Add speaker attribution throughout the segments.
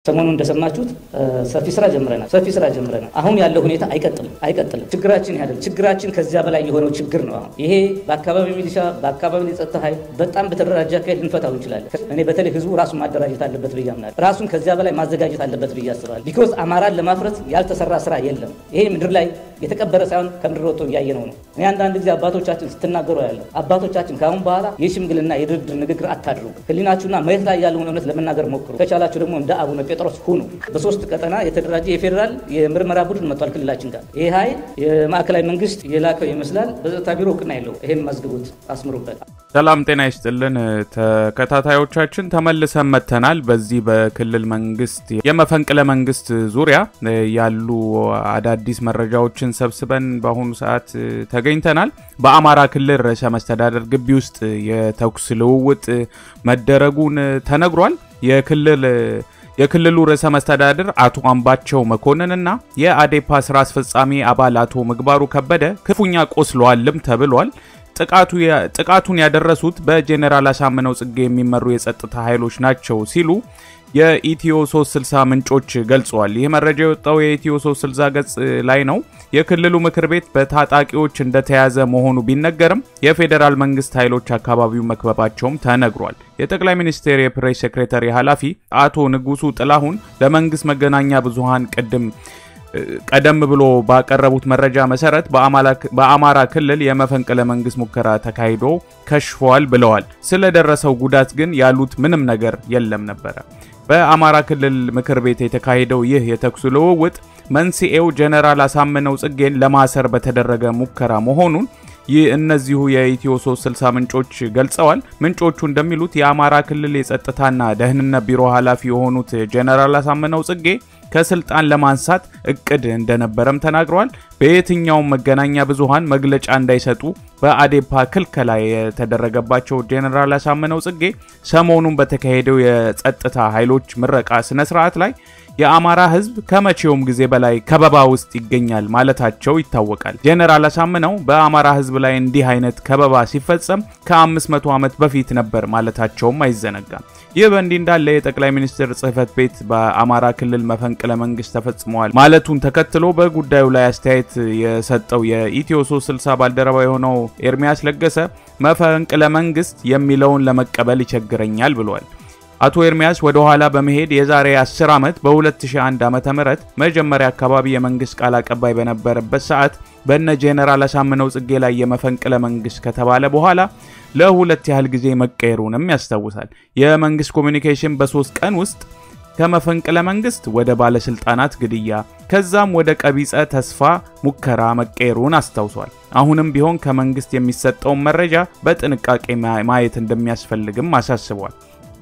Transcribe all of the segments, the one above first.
Speaker 1: ሰሞኑን እንደሰማችሁት ሰፊ ስራ ጀምረናል። ሰፊ ስራ ጀምረናል። አሁን ያለው ሁኔታ አይቀጥልም አይቀጥልም። ችግራችን ያደል ችግራችን ከዚያ በላይ የሆነው ችግር ነው። አሁን ይሄ በአካባቢ ሚሊሻ፣ በአካባቢ የጸጥታ ኃይል በጣም በተደራጀ አካሄድ ልንፈታው እንችላለን። እኔ በተለይ ህዝቡ ራሱን ማደራጀት አለበት ብዬ አምናለሁ። ራሱን ከዚያ በላይ ማዘጋጀት አለበት ብዬ አስባለሁ። ቢኮዝ አማራን ለማፍረስ ያልተሰራ ስራ የለም። ይሄ ምድር ላይ የተቀበረ ሳይሆን ከምድር ወጥቶ እያየነው ነው። እኔ አንዳንድ ጊዜ አባቶቻችን ስትናገሩ ያለው አባቶቻችን ከአሁን በኋላ የሽምግልና የድርድር ንግግር አታድርጉ። ህሊናችሁና መሬት ላይ ያለውን እውነት ለመናገር ሞክሩ። ከቻላችሁ ደግሞ እንደ አቡነ ጴጥሮስ ሁኑ። በሶስት ቀጠና የተደራጀ የፌዴራል የምርመራ ቡድን መጥቷል ክልላችን ጋር። ይህ ኃይል የማዕከላዊ መንግስት የላከው ይመስላል። በጸጥታ ቢሮ እውቅና የለው። ይህን መዝግቡት፣ አስምሩበት።
Speaker 2: ሰላም ጤና ይስጥልን ተከታታዮቻችን፣ ተመልሰን መጥተናል። በዚህ በክልል መንግስት የመፈንቅለ መንግስት ዙሪያ ያሉ አዳዲስ መረጃዎችን ሰብስበን በአሁኑ ሰዓት ተገኝተናል። በአማራ ክልል ርዕሰ መስተዳደር ግቢ ውስጥ የተኩስ ልውውጥ መደረጉን ተነግሯል። የክልል የክልሉ ርዕሰ መስተዳድር አቶ አምባቸው መኮንንና የአዴፓ ስራ አስፈጻሚ አባል አቶ ምግባሩ ከበደ ክፉኛ ቆስለዋልም ተብሏል። ጥቃቱን ያደረሱት በጄኔራል አሳምነው ጽጌ የሚመሩ የጸጥታ ኃይሎች ናቸው ሲሉ የኢትዮ 360 ምንጮች ገልጸዋል። ይህ መረጃ የወጣው የኢትዮ 360 ገጽ ላይ ነው። የክልሉ ምክር ቤት በታጣቂዎች እንደተያዘ መሆኑ ቢነገርም የፌዴራል መንግስት ኃይሎች አካባቢው መክበባቸውም ተነግሯል። የጠቅላይ ሚኒስቴር የፕሬስ ሴክሬታሪ ኃላፊ አቶ ንጉሱ ጥላሁን ለመንግስት መገናኛ ብዙሃን ቅድም ቀደም ብሎ ባቀረቡት መረጃ መሰረት በአማራ ክልል የመፈንቅለ መንግስት ሙከራ ተካሂዶ ከሽፏል ብለዋል። ስለደረሰው ጉዳት ግን ያሉት ምንም ነገር የለም ነበረ። በአማራ ክልል ምክር ቤት የተካሄደው ይህ የተኩስ ልውውጥ መንስኤው ጀነራል አሳምነው ጽጌን ለማሰር በተደረገ ሙከራ መሆኑን ይህ እነዚሁ የኢትዮ 360 ምንጮች ገልጸዋል። ምንጮቹ እንደሚሉት የአማራ ክልል የጸጥታና ደህንነት ቢሮ ኃላፊ የሆኑት ጀነራል አሳምነው ጽጌ ከስልጣን ለማንሳት እቅድ እንደነበረም ተናግረዋል። በየትኛውም መገናኛ ብዙሃን መግለጫ እንዳይሰጡ በአዴፓ ክልከላ የተደረገባቸው ጄኔራል አሳምነው ጽጌ ሰሞኑን በተካሄደው የጸጥታ ኃይሎች ምረቃ ስነ ስርዓት ላይ የአማራ ሕዝብ ከመቼውም ጊዜ በላይ ከበባ ውስጥ ይገኛል ማለታቸው ይታወቃል። ጄኔራል አሳምነው በአማራ ሕዝብ ላይ እንዲህ አይነት ከበባ ሲፈጸም ከ500 ዓመት በፊት ነበር ማለታቸውም አይዘነጋም። ይህ በእንዲህ እንዳለ የጠቅላይ ሚኒስትር ጽህፈት ቤት በአማራ ክልል መፈንቅለ መንግስት ተፈጽመዋል ማለቱን ተከትሎ በጉዳዩ ላይ አስተያየት የሰጠው የኢትዮ 360 ባልደረባ የሆነው ኤርሚያስ ለገሰ መፈንቅለ መንግስት የሚለውን ለመቀበል ይቸግረኛል ብሏል። አቶ ኤርሚያስ ወደ ኋላ በመሄድ የዛሬ 10 ዓመት በ2001 ዓ.ም መጀመሪያ አካባቢ የመንግስት ቃል አቀባይ በነበረበት ሰዓት በነ ጄኔራል አሳምነው ጽጌ ላይ የመፈንቅለ መንግስት ከተባለ በኋላ ለሁለት ያህል ጊዜ መቀየሩንም ያስታውሳል። የመንግስት ኮሚኒኬሽን በሶስት ቀን ውስጥ ከመፈንቅለ መንግስት ወደ ባለስልጣናት ግድያ ከዛም ወደ ቀቢጸ ተስፋ ሙከራ መቀየሩን አስታውሷል። አሁንም ቢሆን ከመንግስት የሚሰጠውን መረጃ በጥንቃቄ ማየት እንደሚያስፈልግም አሳስቧል።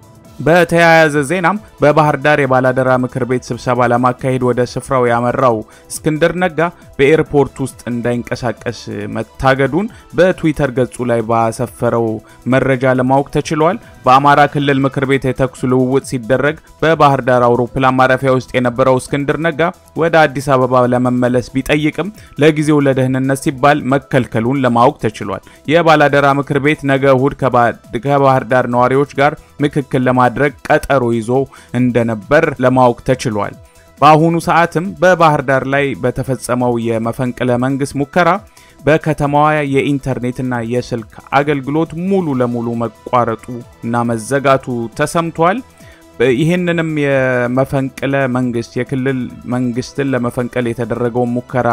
Speaker 2: በተያያዘ ዜናም በባህር ዳር የባላደራ ምክር ቤት ስብሰባ ለማካሄድ ወደ ስፍራው ያመራው እስክንድር ነጋ በኤርፖርት ውስጥ እንዳይንቀሳቀስ መታገዱን በትዊተር ገጹ ላይ ባሰፈረው መረጃ ለማወቅ ተችሏል። በአማራ ክልል ምክር ቤት የተኩስ ልውውጥ ሲደረግ በባህር ዳር አውሮፕላን ማረፊያ ውስጥ የነበረው እስክንድር ነጋ ወደ አዲስ አበባ ለመመለስ ቢጠይቅም ለጊዜው ለደህንነት ሲባል መከልከሉን ለማወቅ ተችሏል። የባላደራ ምክር ቤት ነገ እሁድ ከባህር ዳር ነዋሪዎች ጋር ምክክል ለማድረግ ቀጠሮ ይዞ እንደነበር ለማወቅ ተችሏል። በአሁኑ ሰዓትም በባህር ዳር ላይ በተፈጸመው የመፈንቅለ መንግስት ሙከራ በከተማዋ የኢንተርኔትና የስልክ አገልግሎት ሙሉ ለሙሉ መቋረጡ እና መዘጋቱ ተሰምቷል። ይህንንም የመፈንቅለ መንግስት የክልል መንግስትን ለመፈንቀል የተደረገውን ሙከራ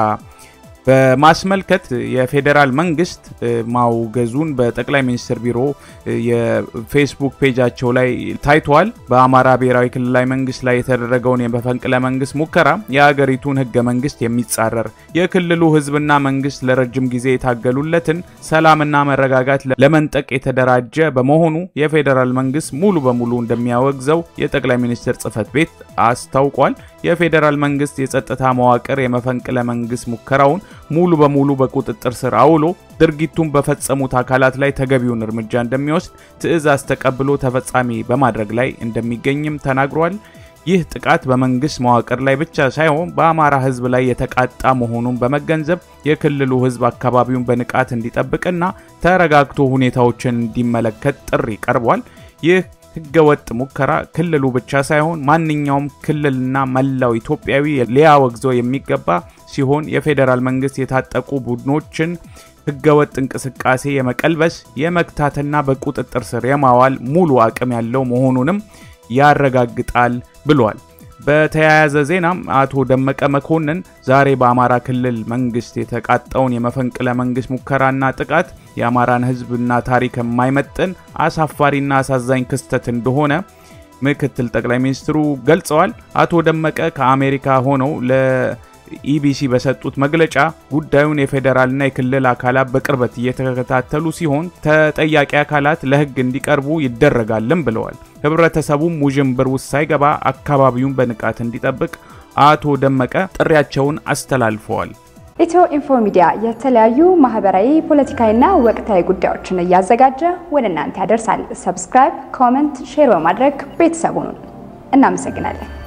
Speaker 2: በማስመልከት የፌዴራል መንግስት ማውገዙን በጠቅላይ ሚኒስትር ቢሮ የፌስቡክ ፔጃቸው ላይ ታይቷል። በአማራ ብሔራዊ ክልላዊ መንግስት ላይ የተደረገውን የመፈንቅለ መንግስት ሙከራ የአገሪቱን ህገ መንግስት የሚጻረር የክልሉ ህዝብና መንግስት ለረጅም ጊዜ የታገሉለትን ሰላምና መረጋጋት ለመንጠቅ የተደራጀ በመሆኑ የፌዴራል መንግስት ሙሉ በሙሉ እንደሚያወግዘው የጠቅላይ ሚኒስትር ጽህፈት ቤት አስታውቋል። የፌዴራል መንግስት የጸጥታ መዋቅር የመፈንቅለ መንግስት ሙከራውን ሙሉ በሙሉ በቁጥጥር ስር አውሎ ድርጊቱን በፈጸሙት አካላት ላይ ተገቢውን እርምጃ እንደሚወስድ ትዕዛዝ ተቀብሎ ተፈጻሚ በማድረግ ላይ እንደሚገኝም ተናግሯል። ይህ ጥቃት በመንግስት መዋቅር ላይ ብቻ ሳይሆን በአማራ ህዝብ ላይ የተቃጣ መሆኑን በመገንዘብ የክልሉ ህዝብ አካባቢውን በንቃት እንዲጠብቅና ተረጋግቶ ሁኔታዎችን እንዲመለከት ጥሪ ቀርቧል። ይህ ህገወጥ ሙከራ ክልሉ ብቻ ሳይሆን ማንኛውም ክልልና መላው ኢትዮጵያዊ ሊያወግዘው የሚገባ ሲሆን የፌዴራል መንግስት የታጠቁ ቡድኖችን ህገወጥ እንቅስቃሴ የመቀልበስ የመግታትና በቁጥጥር ስር የማዋል ሙሉ አቅም ያለው መሆኑንም ያረጋግጣል ብሏል። በተያያዘ ዜናም አቶ ደመቀ መኮንን ዛሬ በአማራ ክልል መንግስት የተቃጣውን የመፈንቅለ መንግስት ሙከራና ጥቃት የአማራን ህዝብና ታሪክ የማይመጥን አሳፋሪና አሳዛኝ ክስተት እንደሆነ ምክትል ጠቅላይ ሚኒስትሩ ገልጸዋል። አቶ ደመቀ ከአሜሪካ ሆነው ለኢቢሲ በሰጡት መግለጫ ጉዳዩን የፌዴራልና የክልል አካላት በቅርበት እየተከታተሉ ሲሆን ተጠያቂ አካላት ለህግ እንዲቀርቡ ይደረጋልም ብለዋል። ህብረተሰቡም ውዥንብር ውስጥ ሳይገባ አካባቢውን በንቃት እንዲጠብቅ አቶ ደመቀ ጥሪያቸውን አስተላልፈዋል።
Speaker 3: ኢትዮ ኢንፎ ሚዲያ የተለያዩ ማህበራዊ፣ ፖለቲካዊና ወቅታዊ ጉዳዮችን እያዘጋጀ ወደ እናንተ ያደርሳል። ሰብስክራይብ፣ ኮመንት፣ ሼር በማድረግ ቤተሰቡን እናመሰግናለን።